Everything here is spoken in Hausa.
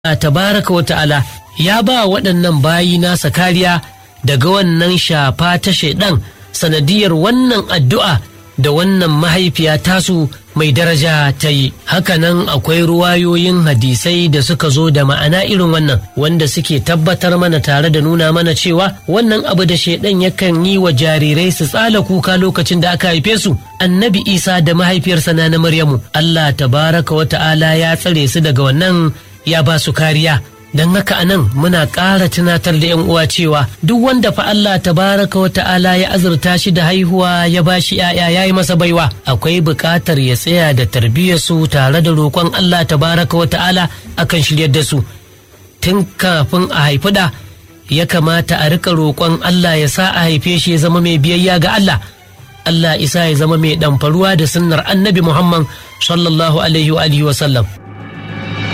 tabaraka wa ta'ala ya ba waɗannan bayi nasa kariya daga wannan shafa ta shaidan sanadiyar wannan addu'a da wannan mahaifiya tasu mai daraja ta yi hakanan akwai ruwayoyin hadisai da suka zo da ma'ana irin wannan wanda suke tabbatar mana tare da nuna mana cewa wannan abu da shaidan yakan yi wa jarirai su tsala kuka lokacin da aka haife su annabi isa da mahaifiyarsa na maryamu allah tabaraka wa ta'ala ya tsare su daga wannan ya ba su kariya don haka anan muna ƙara tunatar da yan uwa cewa duk wanda fa Allah tabaraka wa ta'ala ya azurta shi da haihuwa ya ba shi ‘ya'ya ya yi masa baiwa akwai buƙatar ya tsaya da tarbiyyarsu tare da roƙon Allah tabaraka wa ta'ala akan shiryar da su tun kafin a haifi da ya kamata a rika roƙon Allah ya sa a haife shi ya zama mai biyayya ga Allah Allah isa ya zama mai ɗamfaruwa da sunnar annabi Muhammad sallallahu alaihi wa sallam